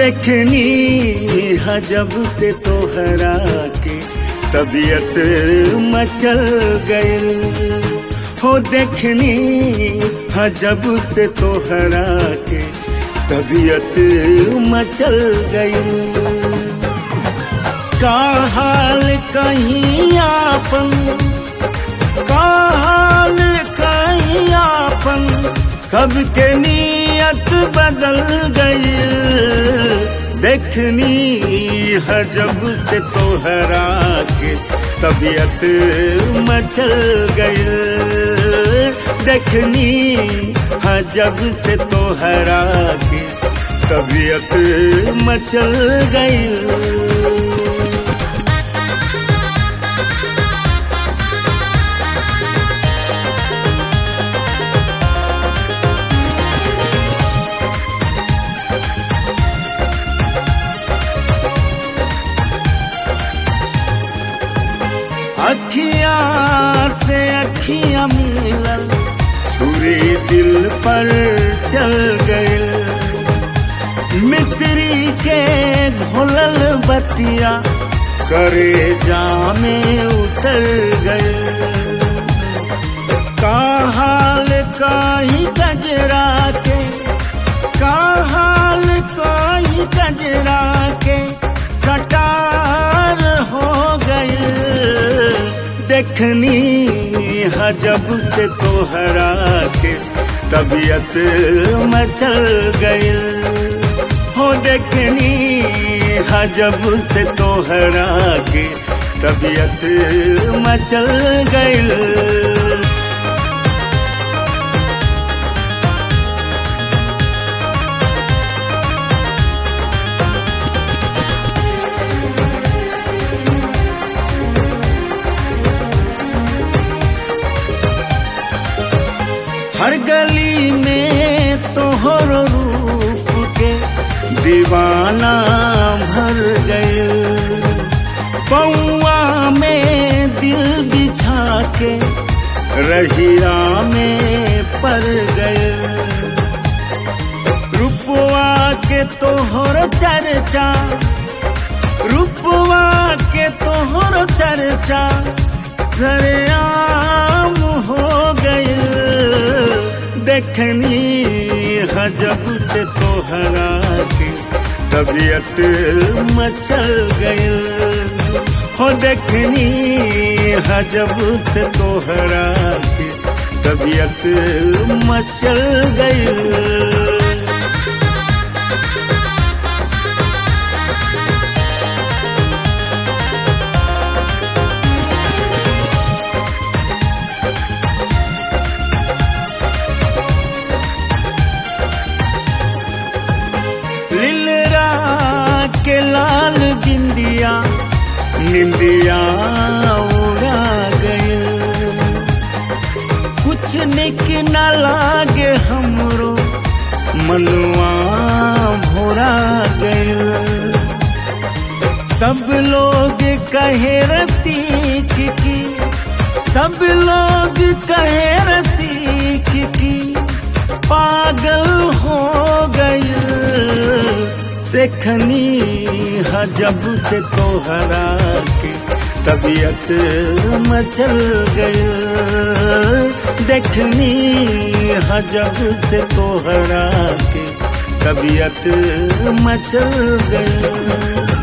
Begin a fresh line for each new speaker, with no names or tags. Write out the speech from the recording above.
देखनी हजब से तोहरा के तबीयत मचल गइल हो देखनी हजब से तोहरा के तबीयत मचल गइल का हाल कहीं आपन का हाल कहीं आपन सबके नीयत बदल गई देखनी हजब से तोहरा के तबीयत मचल गई देखनी हजब से तोहरा के तबीयत मचल गई अखिया से अखिया मिलल छुरी दिल पर चल गए मिस्री के घोलल बतिया करे जामे उतर गए का हाल काई गजरा के का हाल काई गजरा के कटार हो गए देखनी हजब से तोहरा के तबीयत मचल गई हो देखनी हजब से तोहरा के तबीयत मचल गई हर गली में तोहर रूप के दीवाना भर गए पौआ में दिल बिछा के रहिया में पड़ गए रुपवा के तोहर चर्चा रुपवा के तोहर चर्चा सरेआम हो गए देखनी हजब से तोहरा के तबीयत मचल गई हो देखनी हजब से तोहरा के तबीयत मचल गई लीलरा के लाल बिंदिया निंदिया उड़ा गए कुछ निक न लागे हमरो मनुआ भोरा गए सब लोग कहे रसीक की सब लोग कहे रसीक की पागल हो गई देखनी हजब से तोहरा के तबीयत मचल गई देखनी हजब से तोहरा के तबीयत मचल गई